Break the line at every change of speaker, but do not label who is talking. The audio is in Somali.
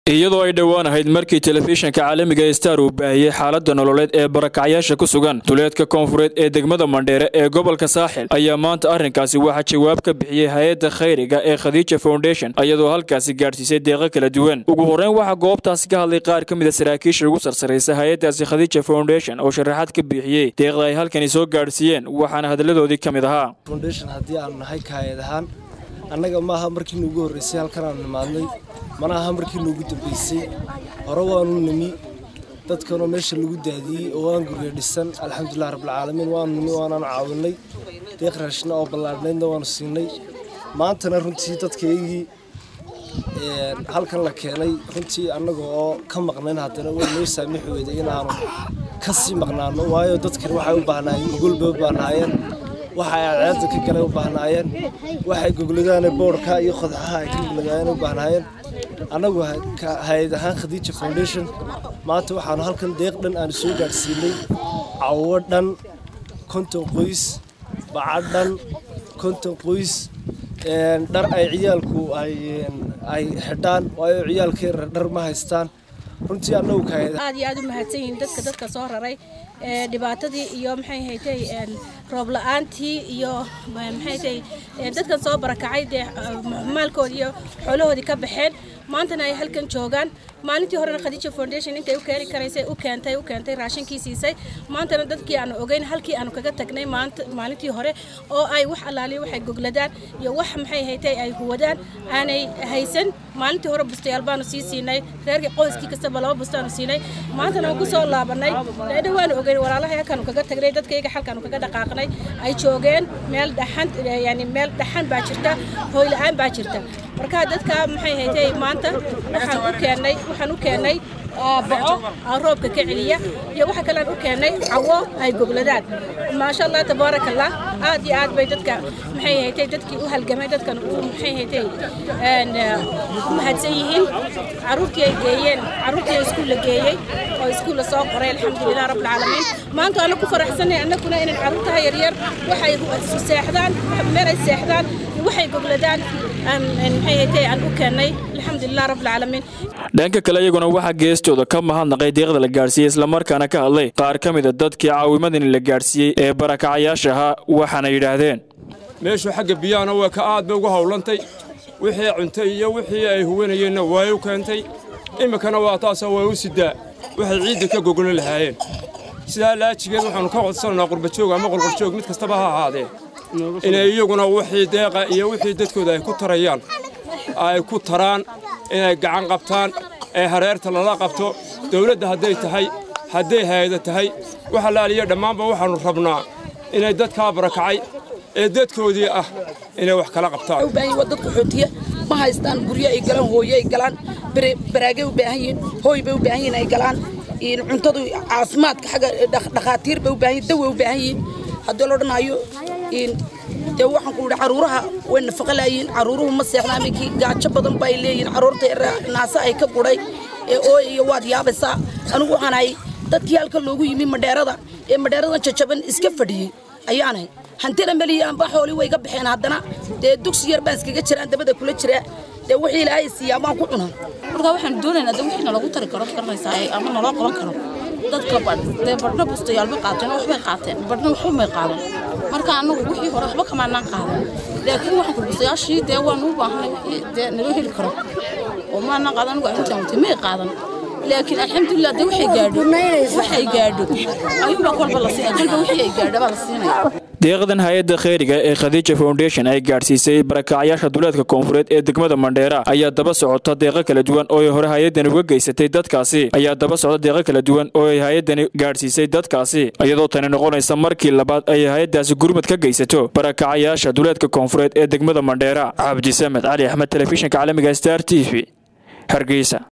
iyadoo ay dhowaan ahayd markii telefishinka caalamiga star uu baahiyey xaalada nololeed ee barakacyaasha ku sugan duleedka koonfureed ee degmada mandheere ee gobolka saaxil ayaa maanta arrinkaasi waxaa jawaab ka bixiyey hay-adda khayriga ee khadiija foundation iyadoo halkaasi gaadhsiisay deeqo kala duwan ugu horreyn waxaa goobtaasi ka hadlay qaar ka mida saraakiisha ugu sarsaraysa hay-addaasi khadiija foundation oo sharaxaad ka bixiyey deeqda ay halkani soo gaadhsiiyeen waxaana hadaladoodii ka mid ahaa
haddii aanu nahay kaayad ahaan annaga maaha markii nuugu horreysay halkan aanu nimaadnay mana aha markii nuugu dambeysay hore waanu nimi dadkanoo meesha lagu daadiyey oo waan guryo dhisan alxamdulilah rabbilcaalamiin waanu nimi waanaanu caawinay deeq raashina oo ballaadhnaydna waanu siinay maantana runtii dadkaygii halkan la keenay runtii annaga oo ka maqnayn haddana way noo saamixi weyday inaanu ka sii maqnaano waayo dadkan waxay u baahnaayeen gogol bay u baahnaayeen waxa ay ceedda ka galay u baahnaayeen waxay gogladaane boodhka iyo qodaxaha ay ka gogladaayeen u baahnaayeen annagu hay-ad ahaan khadiija foundation maanta waxaanu halkan deeq dhan aanu soo gaadhsiinay cawo dhan konton qoys baca dhan konton qoys dhar ay ciyaalku ay xidhaan waayo ciyaalkay dhar ma haystaan runtii annagu
aad iyo aad u mahadsan yihiin dadka dadka soo raray dhibaatadii iyo maxay haytay roob la-aantii iyo maxay haytay dadkan soo barakacay dee maalkoodii iyo xoolahoodii ka baxeen maantana ay halkan joogaan maalintii horena khadiija foundation intay u keeni karaysay u keentay u keentay raashinkii siisay maantana dadkii aanu ogeyn halkii aanu kaga tagnay maalintii hore oo ay wax allaaliya waxay gogladaan iyo wax maxay haytay ay huwadaan aanay haysan maalintii hore bustayaal baanu sii siinay reerkii qoyskii kastaba laba bustaanu siinay maantana waan ku soo laabanay dheedha waanu ogeyn walaalaha halkaanu kaga tagnay dadkayga halkaanu kaga dhaqaaqnay ay joogeen meel dhaxan yani meel dhaxan baa jirta hooy la-aan baa jirta marka dadka maxay haytay maanta waxaan u keennay waxaan u keennay baco roobka ka celiya iyo waxa kalean u keennay cawo ay gogladaan maasha allah tabaaraka allah aad iyo aad bay dadka maxay haytay dadkii u halgamay dadkan u maxay haytay u mahadsan yihiin caruurtii ay geeyeen caruurtii ay iskuulla geeyey oo iskuulla soo qoray alxamdulilah rabbilcaalamiin maanta ana ku faraxsanay annaguna inay caruurtaha yaryar waxay seexdaan meel ay seexdaan waxay gogladaan maxay haytay aan u keennay alxamdulilah rabbilcaalamiin
dhanka kale iyaguna waxaa geestooda ka mahadnaqay deeqda la gaadhsiiyey islamarkaana ka hadlay qaar ka mida dadkii caawimadani la gaadhsiiyey ee barakacayaasha ahaa waxaana yidhaahdeen
meeshu xagga biyahana waa ka aad bay ugu howlantay wixii cuntay iyo wixii ay huwanayeenna way u keentay iminkana waa taasoo way u sidaa waxay ciidda ka gogolo lahaayeen sidaa laajigeed waxaannu ka codsanaynaa qurbajoog ama qolqoljoog mid kastaba ha ahaadee inay iyaguna wixii deeqa iyo wixii dadkooda ay ku tarayaan ay ku taraan inay gacan qabtaan ee hareerta lala qabto dawladda hadday tahay hadday hayada tahay wax allaaliya dhammaanba waxaannu rabnaa inay dadkaa barakacay ee dadkoodii ah inay wax kala qabtaan
dad qaxootiya ma haystaan guryo ay galaan hooyo ay galaan baraagay u baahan yihiin hooy bay u baahan yihiin ay galaan cuntadu caafimaadka xagga dhakhaatiir bay u baahan yihin dawa u baahan yihiin haddii loo dhanaayo dee waxaan ku yidhi caruuraha way nafaqa laayihiin caruuruhu ma seexdaan minkii gaajo badan bay leeyihiin caruurta naasa ay ka gudhay ee ooy iyo waad yaabaysaa anigu waxaan ahay dadkii halka loogu yimi madheerada ee madheeradan jajaban iska fadhiyey ayaanahay hantina meliya amba xooli way ga baxeen haddana dee dugsi yar baan iskaga jiraan dabada kula jira dee wixii ilaahay siiyaa baan ku cunaa
marka waxaan doonaynaa de wixii nalagu tari karo garanaysaa ama naloo qaban karo dadka badh dee badhna bustayaalba qaateen waxbay qaateen badhna waxba may qaadan marka annagu wixii hore waxba kamaanaan qaadan laakiin waxaan ku bustayaashii dee waan u baahnay wixii dee naloo heli karo oo maanaan qaadan anigu arrintaan watay may qaadan laakiin alxamdulilah dee waxay gaadho waxay gaadho ayuunbaa kolba la siinaya kolba wixii ay gaadho baa la siinaya
deeqdan hay-adda khayriga ee khadiija foundation ay gaadhsiisay barakacyaasha duleedka koonfureed ee degmada mandheera ayaa daba socota deeqo kala duwan oo ay hore hay-addani uga geysatay dadkaasi ayaa daba socda deeqo kala duwan oo ay hay-addani gaadhsiisay dadkaasi iyadoo tani noqonaysa markii labaad ay hay-addaasi gurmad ka geysato barakacayaasha duleedka koonfureed ee degmada mandheera cabdisamed cali axmed telefishinka caalamiga star t v hargeysa